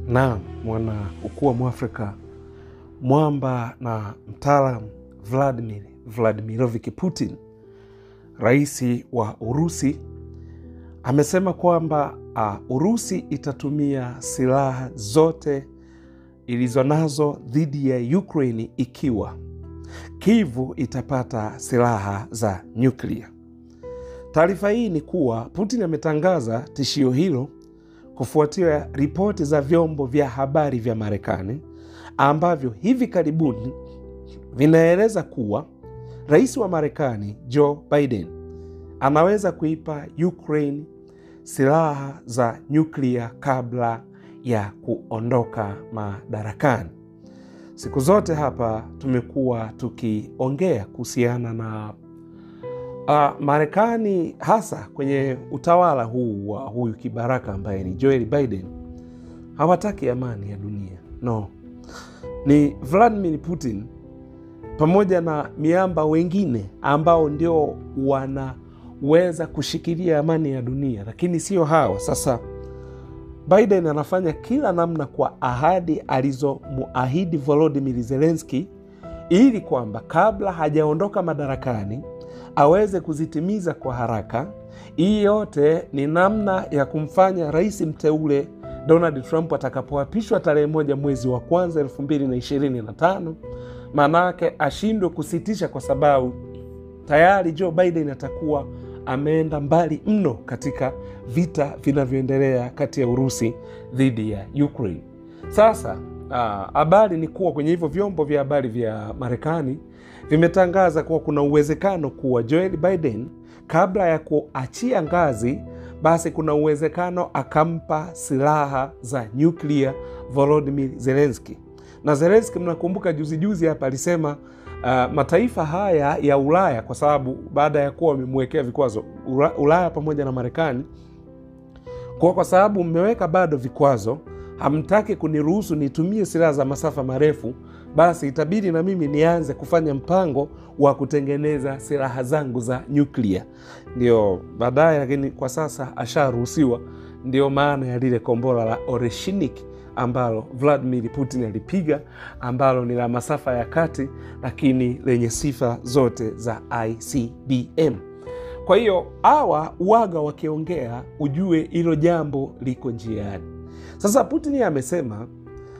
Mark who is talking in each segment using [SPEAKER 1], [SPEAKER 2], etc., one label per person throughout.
[SPEAKER 1] na mwana ukuu wa Mwafrika mwamba na mtaalam Vladimir Vladimirovich Putin, rais wa Urusi, amesema kwamba uh, Urusi itatumia silaha zote ilizo nazo dhidi ya Ukraini ikiwa Kivu itapata silaha za nyuklia. Taarifa hii ni kuwa Putin ametangaza tishio hilo kufuatia ripoti za vyombo vya habari vya Marekani ambavyo hivi karibuni vinaeleza kuwa rais wa Marekani Joe Biden anaweza kuipa Ukraine silaha za nyuklia kabla ya kuondoka madarakani. Siku zote hapa tumekuwa tukiongea kuhusiana na uh, Marekani hasa kwenye utawala huu wa huyu kibaraka ambaye ni Joel Biden hawataki amani ya dunia. No, ni Vladimir Putin pamoja na miamba wengine ambao ndio wanaweza kushikilia amani ya dunia, lakini sio hawa. Sasa Biden anafanya kila namna kwa ahadi alizomuahidi Volodymyr Zelensky ili kwamba kabla hajaondoka madarakani aweze kuzitimiza kwa haraka. Hii yote ni namna ya kumfanya rais mteule Donald Trump atakapoapishwa tarehe moja mwezi wa kwanza elfu mbili na ishirini na tano maanake ashindwe kusitisha, kwa sababu tayari Joe Biden atakuwa ameenda mbali mno katika vita vinavyoendelea kati ya Urusi dhidi ya Ukraine. Sasa habari ni kuwa kwenye hivyo vyombo vya habari vya Marekani vimetangaza kuwa kuna uwezekano kuwa Joel Biden kabla ya kuachia ngazi, basi kuna uwezekano akampa silaha za nyuklia Volodymyr Zelensky. Na Zelensky, mnakumbuka juzi juzi hapa alisema uh, mataifa haya ya Ulaya, kwa sababu baada ya kuwa wamemwekea vikwazo Ulaya pamoja na Marekani, kwa kwa sababu mmeweka bado vikwazo, hamtaki kuniruhusu nitumie silaha za masafa marefu basi itabidi na mimi nianze kufanya mpango wa kutengeneza silaha zangu za nyuklia. Ndio baadaye, lakini kwa sasa asharuhusiwa. Ndio maana ya lile kombora la Oreshinik ambalo Vladimir Putin alipiga, ambalo ni la masafa ya kati, lakini lenye sifa zote za ICBM. Kwa hiyo hawa uwaga wakiongea, ujue hilo jambo liko njiani. Sasa Putin amesema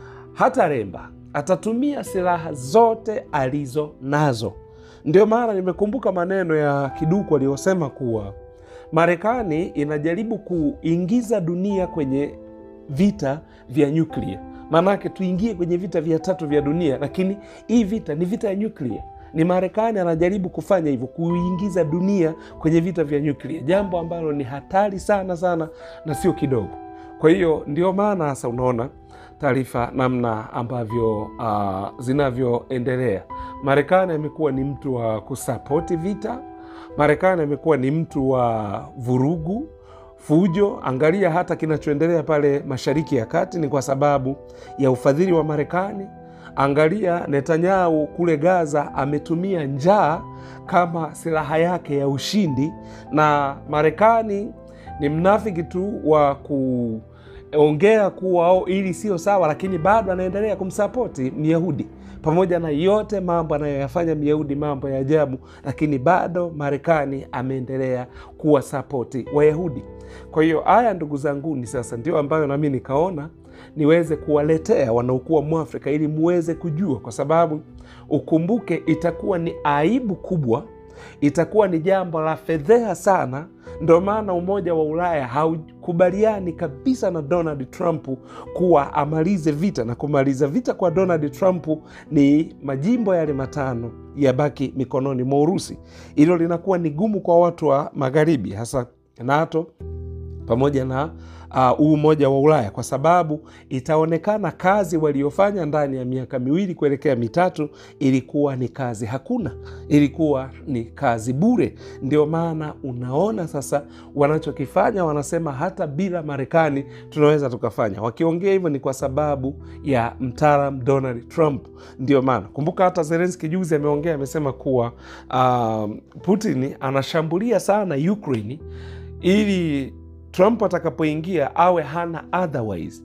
[SPEAKER 1] hata remba atatumia silaha zote alizo nazo. Ndio maana nimekumbuka maneno ya Kiduku aliyosema kuwa Marekani inajaribu kuingiza dunia kwenye vita vya nyuklia, maanake tuingie kwenye vita vya tatu vya dunia, lakini hii vita ni vita ya nyuklia. Ni Marekani anajaribu kufanya hivyo, kuingiza dunia kwenye vita vya nyuklia, jambo ambalo ni hatari sana sana na sio kidogo. Kwa hiyo ndio maana sasa unaona taarifa namna ambavyo uh, zinavyoendelea. Marekani amekuwa ni mtu wa kusapoti vita. Marekani amekuwa ni mtu wa vurugu, fujo. Angalia hata kinachoendelea pale Mashariki ya Kati ni kwa sababu ya ufadhili wa Marekani. Angalia Netanyahu kule Gaza ametumia njaa kama silaha yake ya ushindi, na Marekani ni mnafiki tu wa ku ongea kuwa oh, ili sio sawa, lakini bado anaendelea kumsapoti Myahudi pamoja na yote mambo anayoyafanya Myahudi, mambo ya ajabu, lakini bado Marekani ameendelea kuwa sapoti Wayahudi. Kwa hiyo haya, ndugu zanguni, sasa ndio ambayo nami nikaona niweze kuwaletea wanaokuwa Mwafrika ili muweze kujua, kwa sababu ukumbuke, itakuwa ni aibu kubwa, itakuwa ni jambo la fedheha sana Ndo maana Umoja wa Ulaya haukubaliani kabisa na Donald Trump kuwa amalize vita, na kumaliza vita kwa Donald Trump ni majimbo yale matano yabaki mikononi mwa Urusi. Hilo linakuwa ni gumu kwa watu wa Magharibi, hasa NATO pamoja na huu uh, Umoja wa Ulaya kwa sababu itaonekana kazi waliofanya ndani ya miaka miwili kuelekea mitatu ilikuwa ni kazi hakuna, ilikuwa ni kazi bure. Ndio maana unaona sasa wanachokifanya, wanasema hata bila Marekani tunaweza tukafanya. Wakiongea hivyo ni kwa sababu ya mtaalam Donald Trump. Ndio maana kumbuka, hata Zelenski juzi ameongea, amesema kuwa uh, Putin anashambulia sana Ukraini ili Trump atakapoingia awe hana otherwise.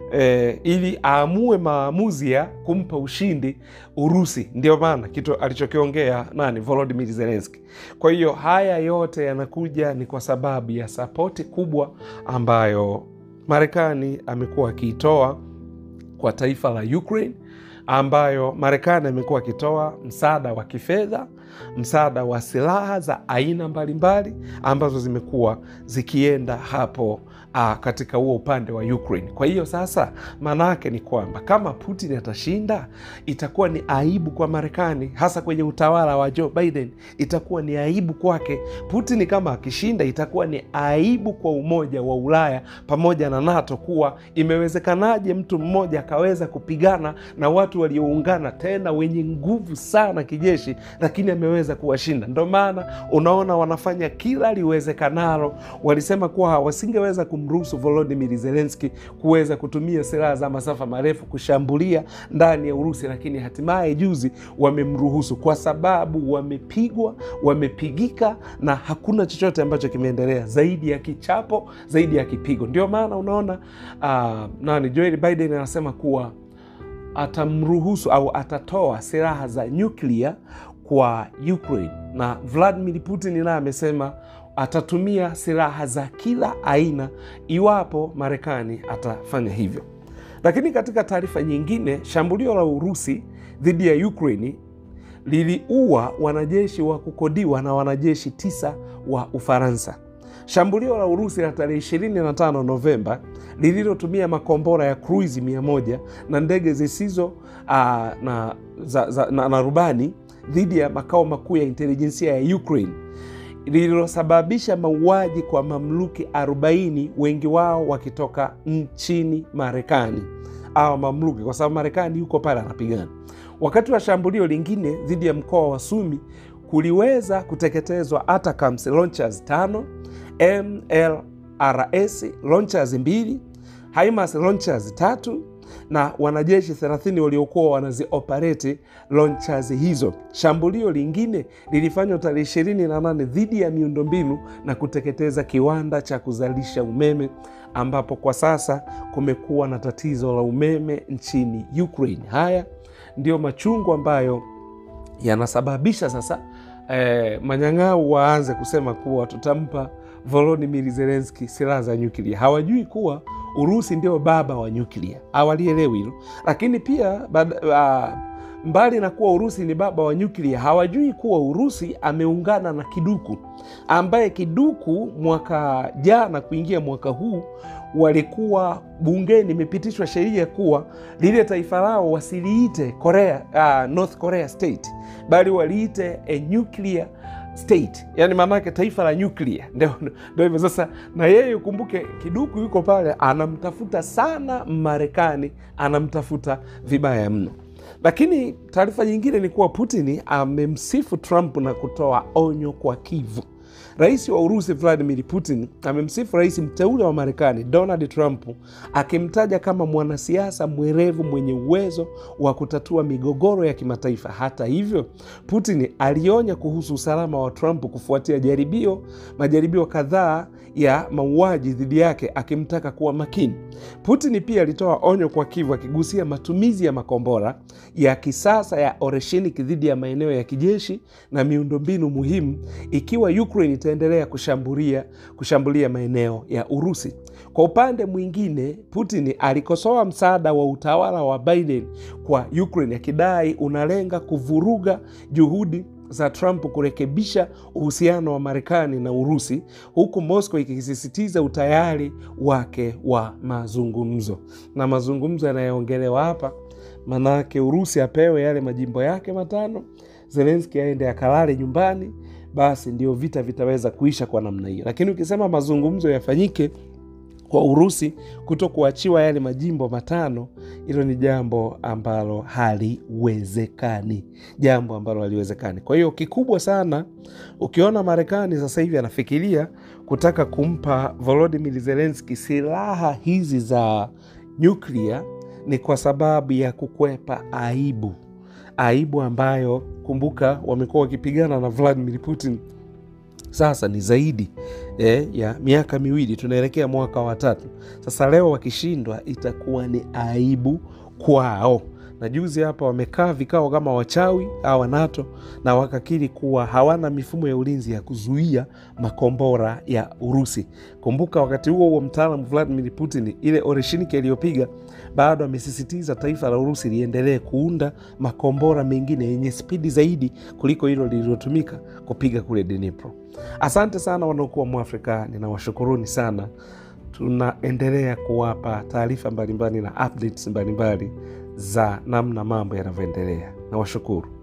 [SPEAKER 1] eh, ili aamue maamuzi ya kumpa ushindi Urusi. Ndio maana kitu alichokiongea nani, Volodymyr Zelensky. Kwa hiyo haya yote yanakuja ni kwa sababu ya sapoti kubwa ambayo Marekani amekuwa akiitoa kwa taifa la Ukraine, ambayo Marekani amekuwa akitoa msaada wa kifedha, msaada wa silaha za aina mbalimbali ambazo zimekuwa zikienda hapo a, katika huo upande wa Ukraine. Kwa hiyo sasa, maana yake ni kwamba kama Putin atashinda, itakuwa ni aibu kwa Marekani, hasa kwenye utawala wa Joe Biden, itakuwa ni aibu kwake. Putin kama akishinda, itakuwa ni aibu kwa Umoja wa Ulaya pamoja na NATO, kuwa imewezekanaje mtu mmoja akaweza kupigana na watu walioungana tena wenye nguvu sana kijeshi, lakini ameweza kuwashinda. Ndo maana unaona wanafanya kila liwezekanalo. Walisema kuwa wasingeweza kumruhusu Volodymyr Zelensky kuweza kutumia silaha za masafa marefu kushambulia ndani ya Urusi, lakini hatimaye juzi wamemruhusu kwa sababu wamepigwa, wamepigika na hakuna chochote ambacho kimeendelea zaidi ya kichapo, zaidi ya kipigo. Ndio maana unaona uh, nani Joe Biden anasema kuwa atamruhusu au atatoa silaha za nyuklia kwa Ukraine, na Vladimir Putin naye amesema atatumia silaha za kila aina iwapo Marekani atafanya hivyo. Lakini katika taarifa nyingine, shambulio la Urusi dhidi ya Ukraini liliua wanajeshi wa kukodiwa na wanajeshi tisa wa Ufaransa. Shambulio la Urusi la tarehe 25 Novemba lililotumia makombora ya cruise 100 na ndege zisizo uh, na, za, za, na, na rubani dhidi ya makao makuu ya intelijensia ya Ukraine lililosababisha mauaji kwa mamluki 40 wengi wao wakitoka nchini Marekani au mamluki, kwa sababu Marekani yuko pale anapigana. Wakati wa shambulio lingine dhidi ya mkoa wa Sumi kuliweza kuteketezwa ATACMS launchers tano, MLRS launchers mbili, HIMARS launchers tatu na wanajeshi 30 waliokuwa wanazioperate launchers hizo. Shambulio lingine lilifanywa tarehe 28 dhidi ya miundombinu na kuteketeza kiwanda cha kuzalisha umeme ambapo kwa sasa kumekuwa na tatizo la umeme nchini Ukraine. Haya ndiyo machungu ambayo yanasababisha sasa eh, manyang'au waanze kusema kuwa tutampa Volodymyr Zelensky silaha za nyuklia. Hawajui kuwa Urusi ndio baba wa nyuklia, hawalielewi hilo. Lakini pia bad, uh, mbali na kuwa Urusi ni baba wa nyuklia, hawajui kuwa Urusi ameungana na Kiduku, ambaye Kiduku mwaka jana kuingia mwaka huu walikuwa bungeni, imepitishwa sheria kuwa lile taifa lao wasiliite Korea, uh, North Korea state bali waliite a nuclear state, yani maanake taifa la nyuklia. Ndio hivyo sasa, na yeye ukumbuke, Kiduku yuko pale anamtafuta sana Marekani, anamtafuta vibaya mno. Lakini taarifa nyingine ni kuwa Putin amemsifu Trump na kutoa onyo kwa Kivu. Rais wa Urusi Vladimir Putin amemsifu rais mteule wa Marekani Donald Trump akimtaja kama mwanasiasa mwerevu mwenye uwezo wa kutatua migogoro ya kimataifa. Hata hivyo, Putin alionya kuhusu usalama wa Trump kufuatia jaribio majaribio kadhaa ya mauaji dhidi yake, akimtaka kuwa makini. Putin pia alitoa onyo kwa Kivu akigusia matumizi ya makombora ya kisasa ya Oreshenik dhidi ya maeneo ya kijeshi na miundombinu muhimu ikiwa Ukraine itaendelea kushambulia kushambulia maeneo ya Urusi. Kwa upande mwingine, Putin alikosoa msaada wa utawala wa Biden kwa Ukraine akidai unalenga kuvuruga juhudi za Trump kurekebisha uhusiano wa Marekani na Urusi, huku Moscow ikisisitiza utayari wake wa mazungumzo. Na mazungumzo yanayoongelewa hapa, manake Urusi apewe yale majimbo yake matano, Zelenski aende akalale nyumbani, basi ndio vita vitaweza kuisha kwa namna hiyo. Lakini ukisema mazungumzo yafanyike kwa Urusi kuto kuachiwa yale majimbo matano, hilo ni jambo ambalo haliwezekani, jambo ambalo haliwezekani. Kwa hiyo kikubwa sana, ukiona Marekani sasa hivi anafikiria kutaka kumpa Volodymyr Zelensky silaha hizi za nyuklia, ni kwa sababu ya kukwepa aibu, aibu ambayo kumbuka, wamekuwa wakipigana na Vladimir Putin sasa ni zaidi eh, ya miaka miwili, tunaelekea mwaka wa tatu. Sasa leo wakishindwa, itakuwa ni aibu kwao na juzi hapa wamekaa vikao kama wachawi hawa NATO na wakakiri kuwa hawana mifumo ya ulinzi ya kuzuia makombora ya Urusi. Kumbuka wakati huo huo mtaalamu Vladimir Putin, ile oreshiniki aliyopiga, bado amesisitiza taifa la Urusi liendelee kuunda makombora mengine yenye spidi zaidi kuliko hilo lililotumika kupiga kule Dnipro. Asante sana wanaokuwa Mwafrika, ninawashukuruni sana. Tunaendelea kuwapa taarifa mbalimbali na updates mbalimbali za namna mambo yanavyoendelea. Nawashukuru.